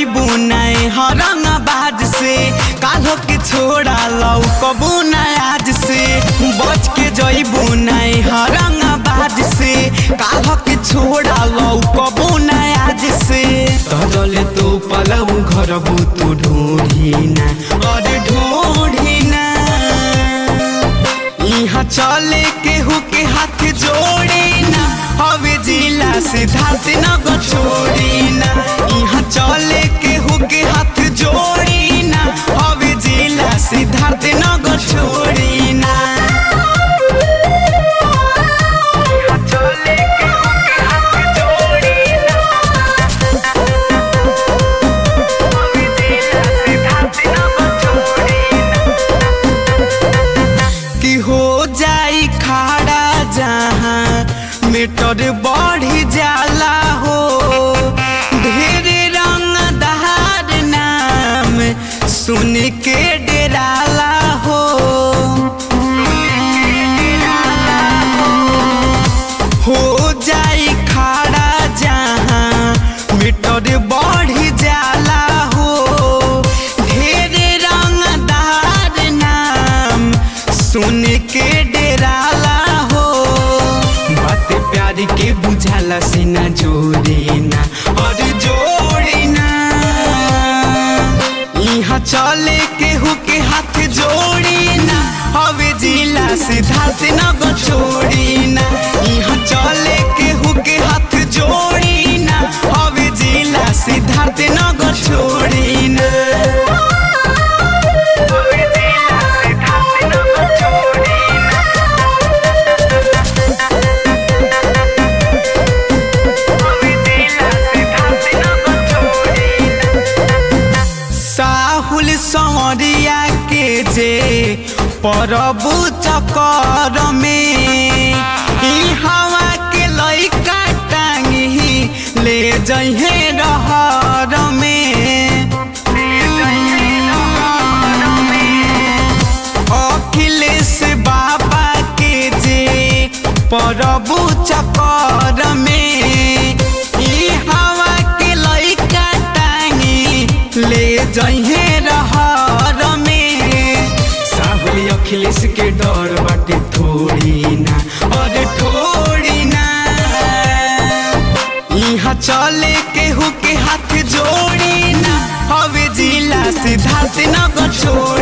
जइबू नहीं हरंग बाज से काल्हो के छोड़ा लौ कबू नहीं आज से बच के जइबू नहीं हरंग बाज से काल्हो के छोड़ा लौ कबू नहीं आज से तजले तो पलऊ घरबू तू ढूंढी ना और ढूंढी ना यहाँ चले केहू के हाथ जोड़ी ना हवे जिला सिद्धार्थ नगर छोड़ी ना यहाँ चले केहू के हाथ जोड़ी ना हवे जिला सिद्धार्थ नगर छोड़ी ना यहाँ चले केहू के हाथ जोड़ी ना हवे जिला सिद्धार्थ नगर छोड़ी ना कि हो जाई खाड़ा जहाँ मीटर बढ़ी जाला हो ढेर रंग दहार नाम सुन के डेराला हो हो जाई खाड़ा जहाँ मीटर बढ़ी जाला हो ढेर रंग दहार नाम सुन के डेराला हो बात प्यार के बुझाला से ना जोड़ी ना और जोड़ी ना यहाँ चले केहू के हाथ जोड़ी ना हवे जिला सिद्धार्थ नगर छोड़ी ना यहाँ चले केहू के हाथ जोड़ी ना हवे जिला सिद्धार्थ नगर छोड़ी ना हवे जिला सिद्धार्थ नगर छोड़ी साहुल सौरिया के जे परबु चकर में ई हवा के लइका टांगी ले जइहे रहर में अखिलेश बाबा के जे परबु चकर में ई हवा के लइका टांगी ले जइहे रहर में साहुल अखिलेश के डर बाटे थोड़ी ना और थोड़ी ना यहाँ चले केहू के हाथ जोड़ी ना हवे जिला सिद्धार्थ नगर छोड़ी